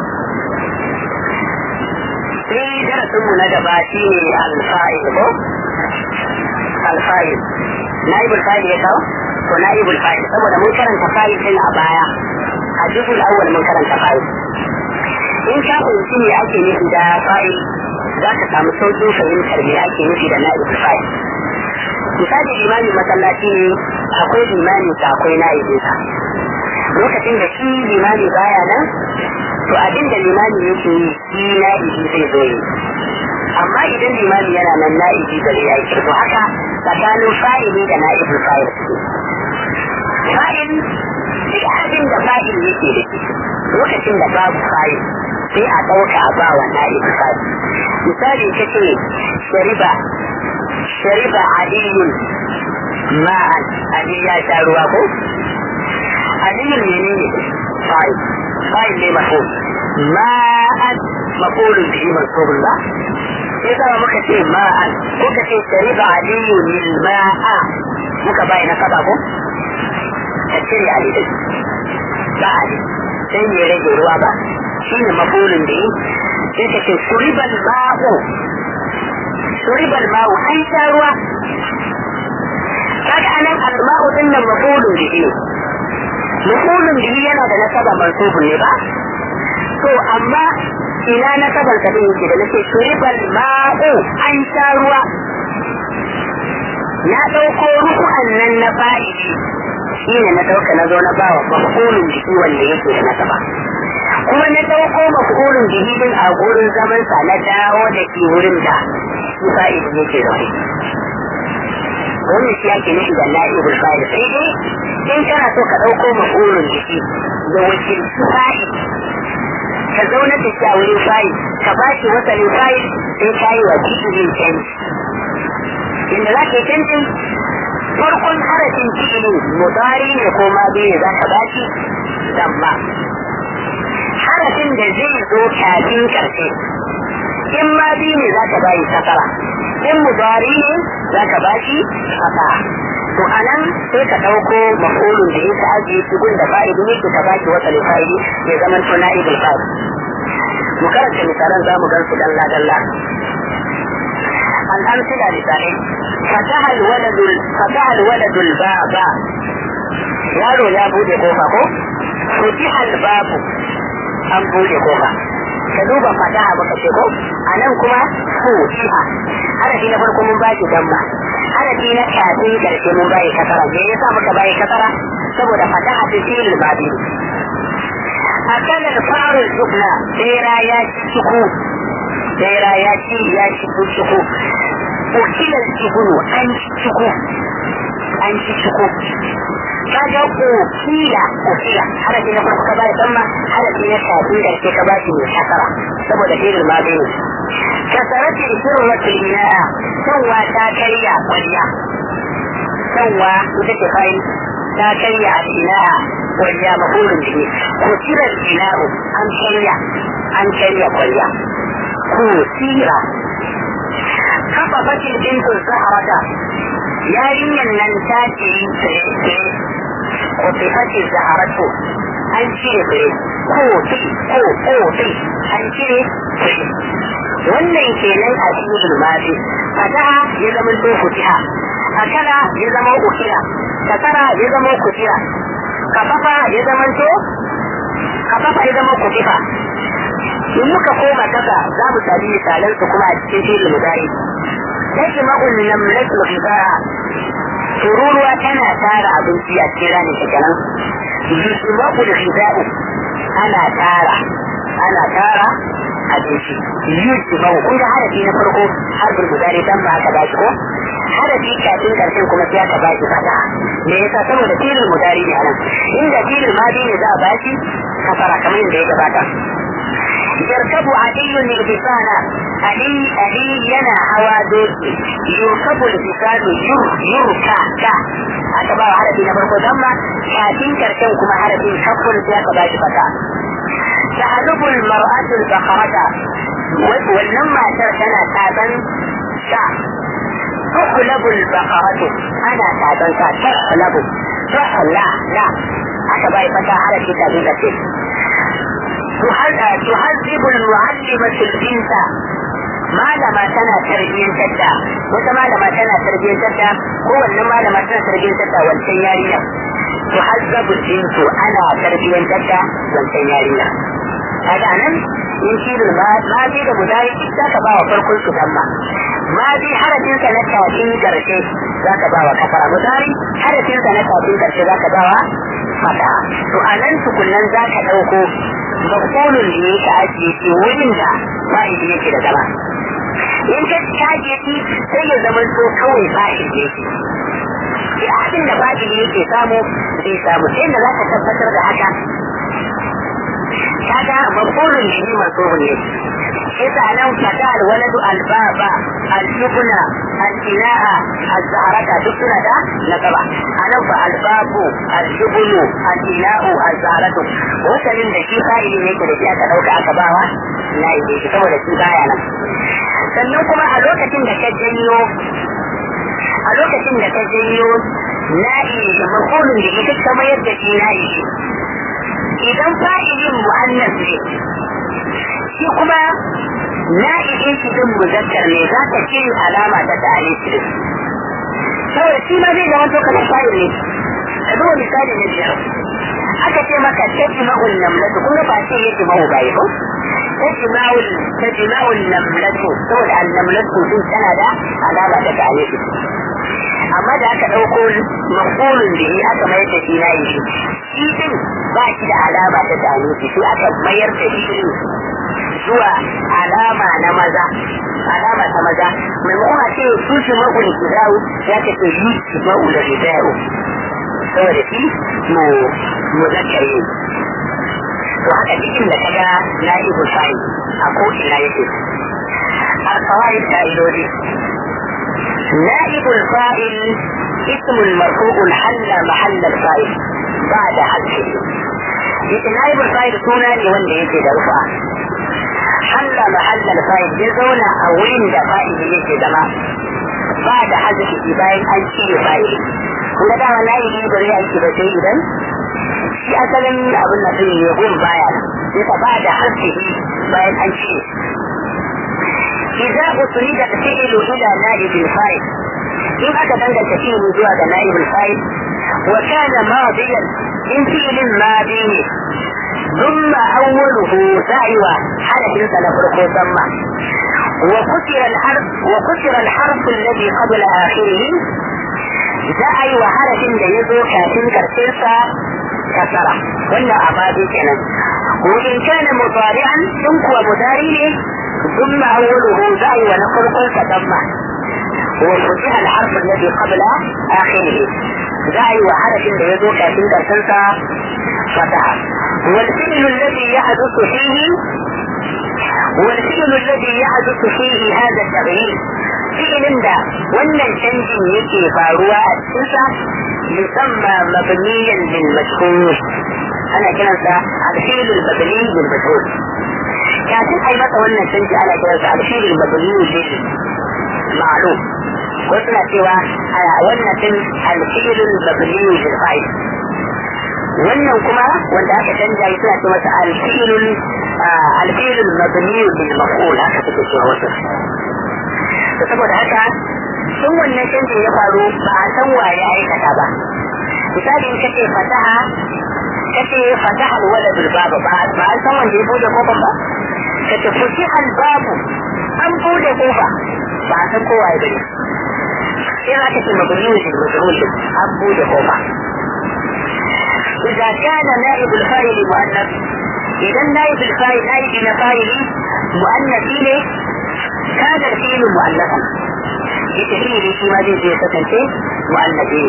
Speaker 2: Sai darasinmu na gaba shi ne alfa'il ko? Alfa'il. Na'ibul fa'il ya kawo? To na'ibul fa'il saboda mun karanta fa'il din a baya. A juzul awwal mun karanta fa'il. In ka fahimci me ake nufi da fa'il za ka samu sauƙin fahimtar me ake nufi da na'ibul fa'il. Misali limamin masallaci ne akwai limamin sa akwai na'ibin sa. lokacin da shi limami baya nan to abin da limami yake yi shi na'ibi zai zo yi amma idan limami yana nan na'ibi ba zai aiki to haka tsakanin fa'ili da na'ibin fa'il fa'il duk abin da fa'il yake da shi lokacin da babu fa'il sai a ɗauka a ba wa na'ibin fa'il misali ta ce shariba shariba aliyun ma'an ali ya sha ruwa ko علي اليمين فاعل فاعل ليه مفعول ماء مفعول به منصوب الله إذا ما كتير ماء وكتير شرب علي الماء muka bai na kaba ko ka cire ali din ba ali sai ne rage ruwa ba shi ne mafulun da yi sai ka ce suribal ma'u suribal ma'u an sha ruwa kaga anan al-ma'u din nan mafulun da yi mafulun bihi yana da nasaba mansubun ne ba to amma ina nasaban sa din yake da nake shuribal ma'u an sha ruwa na dauko ruku'an nan na fa'ili shine na dauka na zo na bawa mafulun bihi wanda yake da nasaba kuma na dauko mafulun bihi din a gurin zaman sa na dawo da ke wurin da shi fa'ili yake zaune wannan shi ake nufi da la'ibul fa'il sai dai in kana so ka ɗauko mafulun jiki da wakilci fa'il ka zauna da shi a wurin fa'il ka ba shi wasalin fa'il sai ka yi wa cikin canji inda za ka yi canjin farkon harafin cikin mudari ne ko ma biyu za ka ba shi damma harafin da zai zo kafin karshe in ma biyu ne za ka bayi kasara in mudari ne za ka ba shi fata to a nan sai ka ɗauko mafulun da yake ajiye shi gun da fa'idi ne ka ba shi wata fa'idi ya zama to na ibul fa'id mu karanta misalan za mu gan su dalla dalla الأمثلة لساني فتح الولد فتح الولد الباب yaro ya bude kofa ko futiha albabu an bude kofa ka duba fataha baka ce ko anan kuma futiha harafi na farko mun baki damma harafi na kafin karshe mun bayi kasara me yasa muka bayi kasara saboda fataha ta fil babi akala faru sukna tsira ya ciku tsira ya ci ya ciku ciku ukilan cikunu an ciku an ci ciko kaga ukila ukila harafi na farko ka ba da damma harafi na kafin karshe ka ba shi mai kasara saboda fi'il madi ne kasarati sirratul ina'a sanwa ta karya kwaliya sanwa ita ce fa'il ta karya al-ina'a kwaliya mafulun bihi ko sirar ina'u an karya an karya kwaliya ko sira kafa fatin bintu zaharata yarinyan nan ta ce tsire ko fatin zaharatu an cire tsire ko fi ko ko fi an cire tsire wannan kenan a cikin madi fataha ya zama to futiha akala ya zama ukira kasara ya zama kutira kafafa ya zama to kafafa ya zama kutifa in muka koma kasa za mu sami misalan su kuma a cikin filin mudari yake ma'un namlatul ghibara tururuwa tana tara abinci a cikin ranar ta kenan yusma'ul ghiba'u ana tara ana tara abinci yusma'u kun ga harafi na farko harfin mudari dan ba aka bashi ko harafi kafin karshen kuma sai aka bashi fata me yasa saboda filin mudari ne anan inda filin madi ne za a bashi kafara kamar yadda ya gabata يركب علي الحصان علي علي ينا هوا دوكي يركب الحصان ير يركا كا aka ba wa harafi na farko don ma kafin karshen kuma harafin kafin sai aka ba shi fata taharubul mar'atul bakharata wannan matar tana taban sa tuhlabul bakharatu ana taban sa tuhlabu tuhla la aka ba fata harafi kafin karshe تهذب المعلمة البنت malama tana tarbiyyantar da wata malama tana tarbiyyantar da kowanne malama tana tarbiyyantar da wancan yarinya to hazzabu jinsu ana tarbiyyantar da wancan yarinya kaga nan in shi da ma bi da mudari za ka ba wa farkon su damma ma bi harafin sa na kafin karshe za ka ba wa kafara mudari harafin sa na kafin karshe za ka ba wa fata to a nan tukunan za ka ɗauko mafulun da yake ajiye shi wurin da fa'idi yake da zama in ka caje shi sai ya zama so kawai fa'idi yake shi abin da fa'idi yake samu zai samu sai da za ka tabbatar da haka kaga mafulun da shi masu ne yasa nan fata alwaladu albaba aljubna alina'a azharata duk suna da nasaba anan fa albabu aljubnu alina'u azharatu wasalin da shi fa'ili ne da shi aka dauka aka bawa na yi shi saboda shi baya nan sannan kuma a lokacin da ka janyo a lokacin da ka janyo na'i da mafulun da ita ka mayar da shi na'i idan fa'ilin mu'annas ne shi kuma na'ibin shi din muzakkar ne za ka cire alama ta tare shi din saboda shi ma zai zama to kamar fa'il ne ka zo misali na biyar aka ce maka tajma'ul namlatu kun ga ba ce yake mahu bai ko tajma'ul tajma'ul namlatu saboda an-namlatu din tana da alama ta tare shi amma da aka ɗauko mafulun da ya aka mayar da shi na yi shi shi din ba shi da alama ta tare shi shi aka mayar da shi zuwa alama na maza alama ta maza maimakon a ce su shi ma'ul gidawu ya ka ce yi shi ma'ul gidawu saboda shi mu mu zakare to haka cikin da kaga na ibu sai a ko ina yake alfawai ka'idodi نائب الفاعل اسم مرفوع حل محل الفاعل بعد حذفه نائب الفاعل سونا لوند يجي درفع حل محل الفاعل يزونا أولين دا فاعل يجي دما بعد حذفه باين أن شيء فاعل kun ga dama nayi ne bari aiki ba sai idan shi asalin abin da zai yi gun baya sai ka ba da haske bayan an ce إذا أسند الفعل إلى نائب الفاعل إن أتى بند الكثير من زوى نائب الفاعل وكان ماضيا إن فعل ماضي ثم أوله دعوة حدث سنفرق ثم وكسر الحرف وكسر الحرف الذي قبل آخره دعي وحرف يزو كافين كرسلسا كسرة ولا أمادي كان وإن كان مضارعا ثم مضارع ثم أوله دعي ونقل قلت ثم وفتح الحرف الذي قبل آخره داعي وحرف يذوق في تنسى فتح والفعل الذي يحدث فيه والفعل الذي يحدث فيه هذا التغيير فعل ده wannan canjin yake faruwa a cikinsa musamman mabniyan lil majhul ana kiransa al-fi'l al-mabni lil majhul kafin ai masa wannan canji ana kiransa al-fi'l al-mabni lil ma'lum ko suna cewa wannan din al-fi'l al-mabni lil fa'il wannan kuma wanda aka canja suna ce masa al-fi'l al-fi'l al-mabni lil maf'ul haka suke cewa wasu to saboda haka sun wannan canjin ya faru ba a san waye aikata ba misali in kace fataha kace fataha alwalad albaba ba ba an san wanda ya bude kofar ba kace futiha albabu an bude kofa ba a san kowa ya bane sai aka ce mabniyu shi majhul an bude kofa إذا كان نائب الفاعل مؤنث إذا نائب الفاعل نائب الفاعل مؤنث إليه كان الفيل مؤنثا بتفيل فيما دي زي ستنتي مؤنثين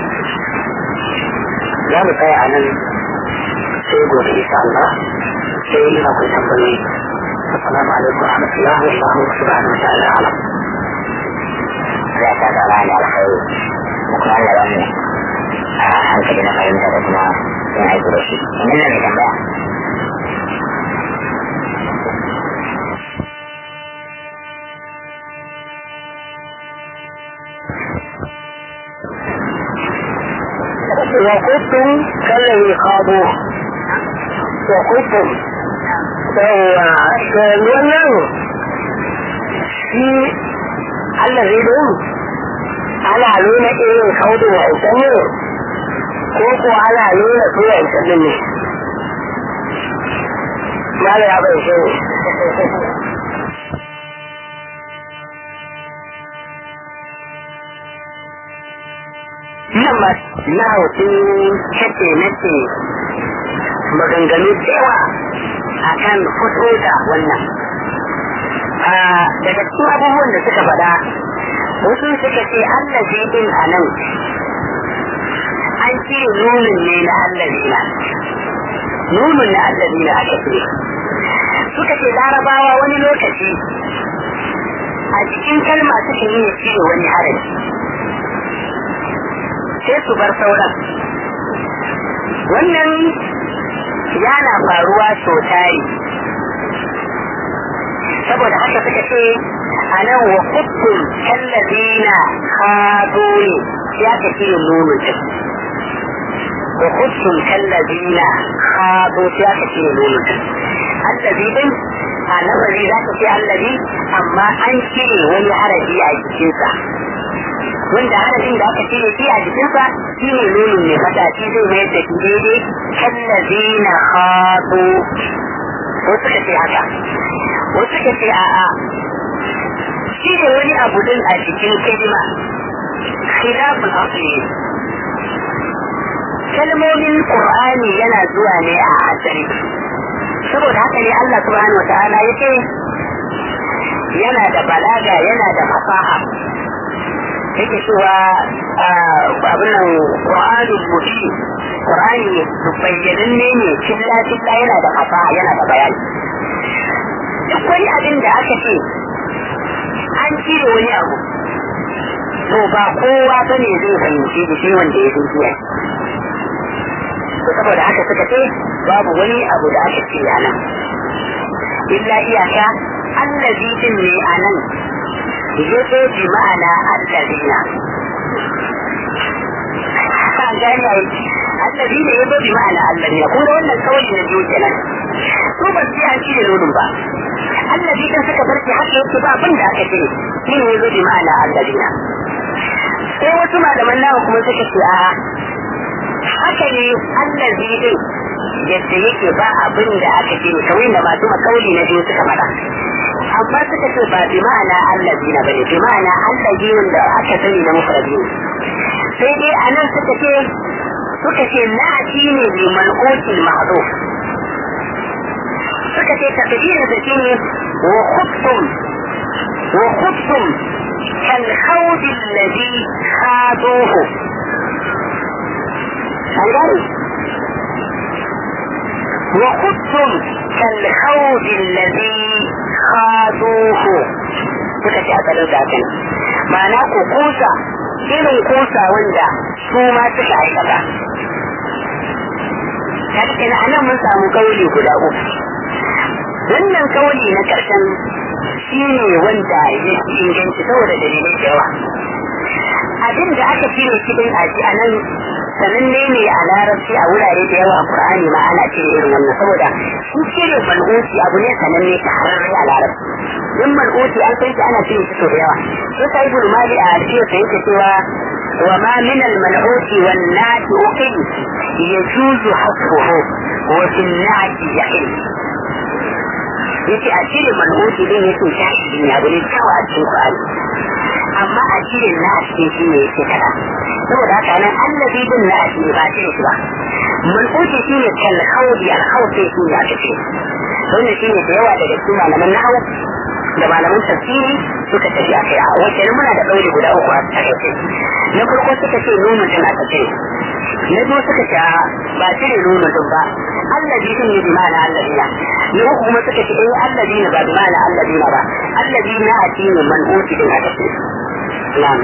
Speaker 2: لا بقى عن سيقول إن شاء الله سيئنا كل تنبني السلام عليكم ورحمة الله والله سبحانه وتعالى أعلم
Speaker 1: Allah ta da rani alkhairi da kuma Allah ba mu a hankali na fahimta da kuma yin aiki da shi. Ina ne tambaya?
Speaker 2: وكنتم كالذي خاضوه وكنتم wannan shi allazi din ana nuna irin kaudu wa ita ne ko ko ana nuna su wa ita ne mala ya bai shi nan ma na hutun kace nace maganganu da yawa a kan fito da wannan daga cikin abubuwan da suka faɗa wasu suka ce allazi din a nan an ce nunin ne na allazina nunin na allazina aka ce suka ce larabawa wani lokaci a cikin kalma suka yi ya cire wani harafi sai su bar sauran wannan yana faruwa sau tari saboda haka suka ce a nan wa kuttun kallazina hado ne ya ka cire nono ta wa kuttun kallazina hado ya ka cire nono ta allazi din a nazari za ka ce allazi amma an cire wani harafi a jikinsa wanda harafin da aka cire shi a jikinsa shi ne nunin mai fata shi zai mayar da shi daidai kallazina hado wasu suka ce haka wasu suka ce a'a shi ne wani abu din a cikin kalma khilafin asli kalmomin qur'ani yana zuwa ne a asali saboda haka ne Allah subhanahu wa ta'ala yace yana da balaga yana da fasaha yake cewa abin nan qur'ani mushi qur'ani bayyananne ne killa killa yana da fasaha yana da bayani duk wani abin da aka ce an cire wani abu to ba kowa ba ne zai fahimci da shi wanda ya zuciya to saboda haka suka ce babu wani abu da aka ce a nan illa iyaka allazi din ne a nan yazo bi ma'ana allazina gani ai allazi ne yazo bi ma'ana allazina ko da wannan kawai na biyu kenan su ba su an cire lodin ba allazi kan suka bar shi haka yake ba abin da aka ce shi ne yazo bi ma'ana allazina sai wasu malaman nawa kuma suka ce a haka ne allazi din yadda yake ba abin da aka ce ne kawai da masu makauli na biyu suka faɗa amma suka ce ba bi ma'ana allazi na bane bi ma'ana allazi wanda aka sani na mufradi sai dai anan suka ce suka ce na'ati ne bi mal'util ma'ruf suka ce takdirin da shi ne wa khuttum wa khuttum كالخوض الذي خاضوه أنجل وخذتم كالخوض الذي خاضوه suka ce asalin zaken ma'ana ku kusa irin kusa wanda su ma suka aikata kaɗin anan mun samu kauli guda uku wannan kauli na ƙarshen shi ne wanda ya fi inganci saboda dalilai da yawa abin da aka cire cikin aji a nan sananne ne a larabci a wurare da yawa a Qur'ani ma ana cire irin wannan saboda shi cire mal'uti abu ne sananne ta hararrai a larabci in mal'uti an san shi ana cire shi sau da yawa sai sai ibn mali a cikin sa yake cewa wa ma min al mal'uti wan nati uqil yajuzu hasfuhu wa fil nati yaqil yace a cire mal'uti din yake shahi ne abu ne kawai a cikin Qur'ani amma a cire na a cikin shi ne yake kada saboda haka nan allazi din na a cikin ba cire shi ba man'uti shi ne kal khawdi al khawdi shi ne aka ce wannan shi ne da yawa daga cikin malaman nahwu da malaman tafsiri suka tafi a kai a wace muna da ɗaure guda uku a takaice na farko suka ce nono din aka ce na biyu suka ce ba cire nono din ba allazi din ne bi ma'ana allazina na uku kuma suka ce eh allazina ba bi ma'ana allazina ba allazina a cikin man'uti din aka ce na'am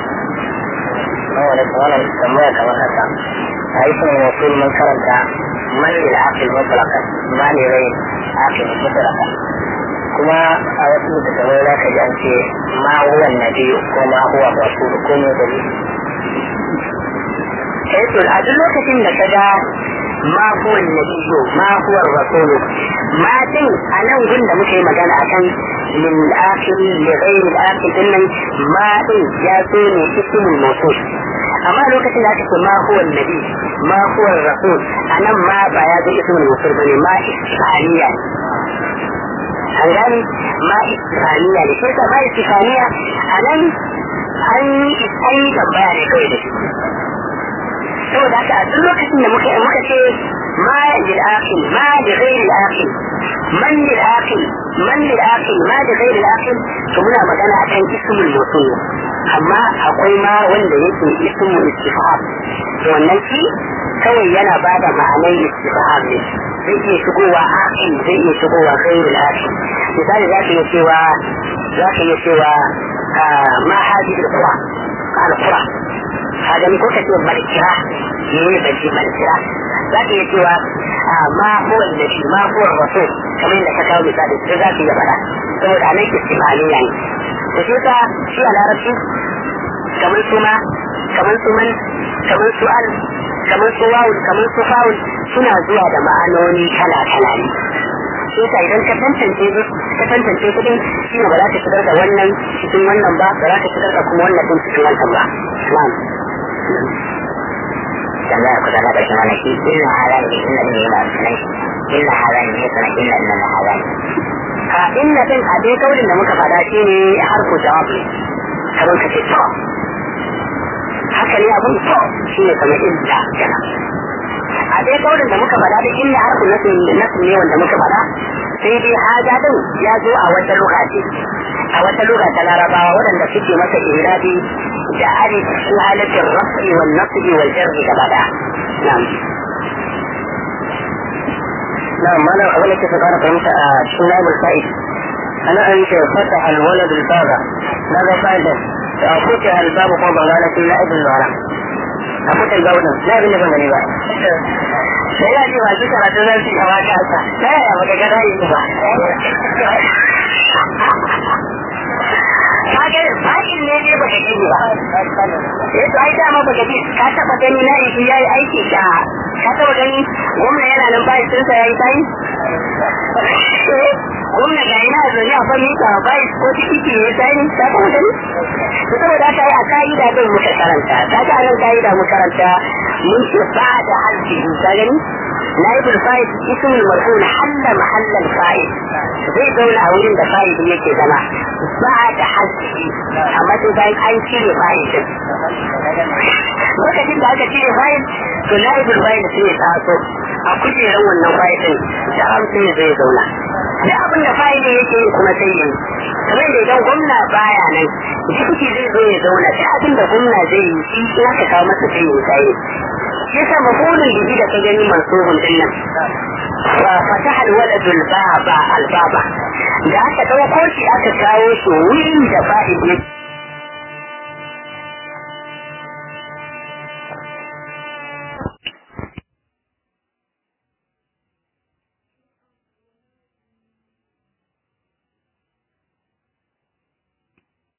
Speaker 1: wani wannan tambaya kamar haka a yi sun wasu mun karanta man lil aqil mutlaka ma li ghayr aqil mutlaka kuma a wasu littattafai za ka ji an ce ma huwa nabi ko ma huwa rasul ko ne da
Speaker 2: sai to a duk lokacin da ka ga ma huwa nabiyyu ma huwa rasulu ma din a nan gun da muka yi magana akan lil akhir li ghayr al akhir dinnan ma din ya zo ne ismul mawsul amma lokacin da aka ce ma huwa nabi ma huwa rasul anan ma ba ya zo ismul mawsul bane ma istifaniya an gani ma istifaniya ne sai ka ma istifaniya anan an yi an yi tambaya ne kawai da shi saboda haka a duk lokacin da muka muka ce ma lil aqil ma li ghayr al aqil man lil aqil man lil aqil ma li ghayr al aqil to muna magana akan ismul mawsul amma akwai ma wanda yake ismul istifham to wannan shi kawai yana bada ma'anar istifham ne zai iya shigowa aqil zai iya shigowa ghayr al aqil misali za ka iya cewa za ka iya cewa ma hadhihi al qura al qura هذا من كل كتير ملكرة يقول بنتي ملكرة لكن يتوى ما هو النبي ما هو الرسول كما إنك تكاو مثال إذا في جبلا تقول عليك استفعالي يعني وشوتا شيء على ربي كمان سما كمان سمن كمان سؤال كمان سواول كمان سفاول suna zuwa da ma'anoni kala-kala ne shi yasa idan ka tantance su ka tantance su din shi ne ba za ka shigar da wannan cikin wannan ba ba za ka shigar da kuma wannan din cikin wannan ba na'am
Speaker 1: tambaya ku zama da shi wani shi inna halal ne inna ne yana sunan shi inna halal ne sunan inna inna na halal
Speaker 2: a inna din a dai kaulin da muka faɗa shi ne harfu jawab ne kamar ka ce to haka ne abin to shi ne kamar idda kenan a dai kaulin da muka faɗa da inna harfu nasu ne wanda muka faɗa sai dai haja din ya zo a wata lugha ce a wata lugha ta larabawa waɗanda suke masa irabi da alif su halatin rafi wal nasbi wal jarri gaba da na'am
Speaker 1: نعم أنا أقول لك فقط فهمت شناب الفائد أنا أنت فتح الولد الباب ماذا فائدة؟ فتح الباب فوق قالت لا ابن الغرام أفتح الباب لا ابن الغرام بقى
Speaker 2: sai ya ce ba shi karatu zan ci gaba ta sa ta yaya baka ga rayu ba kaga bakin ne ne baka gani ba eh to ai dama baka ji ka taba gani na yi yayi aiki da ka taba gani gwamna yana nan bayan sun sa yayi sai gwamna ga ina zo ya fa mika bai ko tikiti ne sai ne ka taba gani to saboda haka ai a ka'ida din muka karanta kaga anan ka'ida muka karanta mun ce ba da halki ka gani نائب الفائد اسم المرفوع حل محل الفائد zai zauna a wurin da fa'id yake zama ba da haske amma sai bayan an cire fa'id lokacin da aka cire fa'id to na'ibul fa'id sai ya taso a kujerar wannan fa'id din da hamsin zai zauna duk abin da fa'ili yake yi kuma sai yi kamar da idan gwamna baya nan jikuti zai zo ya zauna duk abin da gwamna zai yi shi in aka kawo masa sai yi sai yasa mafulun bihi da ka gani mansubun din nan fa fataha alwaladul baba albaba da aka dauko shi aka kawo shi wurin da fa'ili